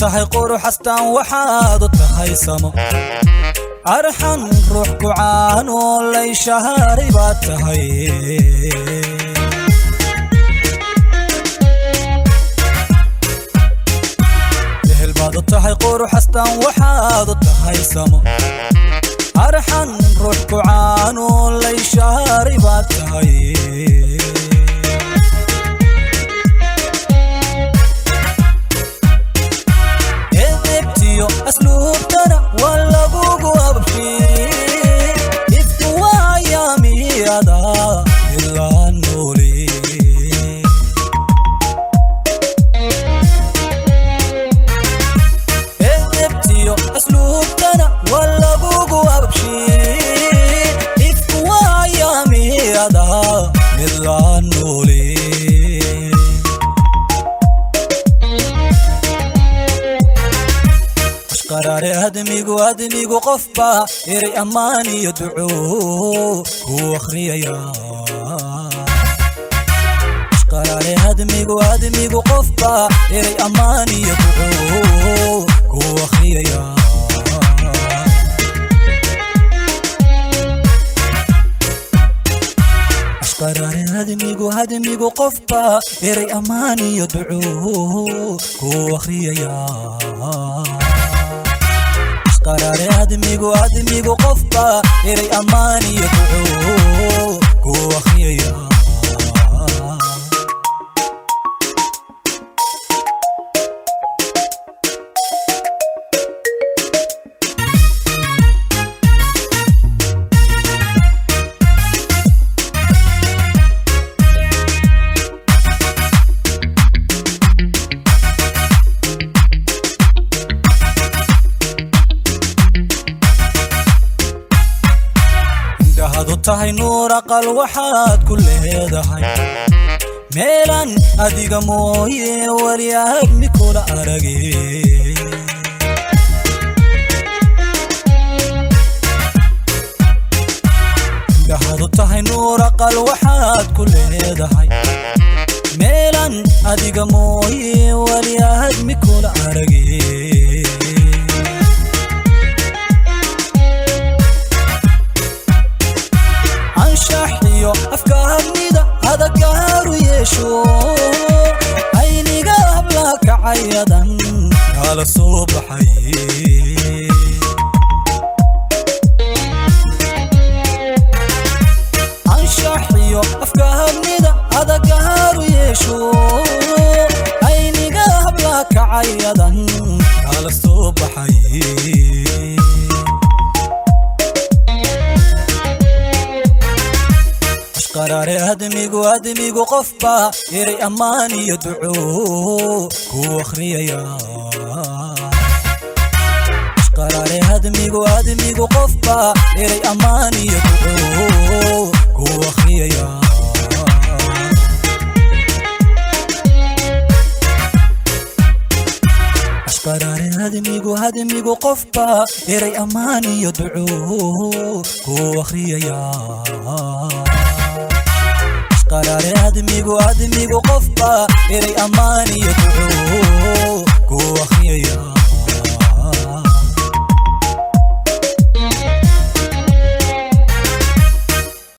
tahay quruxastaan waxaad u tahay samo arxan ruux kucaan oo layshaharay baad tahay ehel baad u tahay quruxastaan waxaad u tahay samo arxan ruux kucaan oo layshaharay baad tahay edebtiyo asluubtana waa lagugu abshiin ifku waayaamiyada ilaa nooli edebtiyo asluubtana waa lagugu abshiin ifku waayaamiyada ilaa nooli ashqaraare admigu admigu qofba eray ammaan iyo duco ku akhriyaya ashqaraare admigu admigu qofba eray ammaan iyo duco ku akhriyaya ashqaraare admigu admigu qofba eray ammaan iyo duco ku akhriyaya qaraare admigu admigu qofba eray ammaan iyo duco ku akhriyaya indhahadu tahay nuur aqal waxaad ku leedahay meelan adiga mooye weli admi kula arage indhahadu tahay nuur aqal waxaad ku leedahay meelan adiga mooye weli admi kula arage anshax iyo afkaadnida adagaaru yeesho ayniga habla kacayadan kala soo baxay anshax iyo afkaadnida adagaaru yeesho ayniga habla kacayadan kala soo baxay qaraare admigu admigu qofba eray ammaan iyo duco ku akhriyaya qaraare admigu admigu qofba eray ammaan iyo duco ku akhriyaya qaraare admigu admigu qofba eray ammaan iyo duco ku akhriyaya qaraare admigu admigu qofba eray ammaan iyo duco ku akhriyaya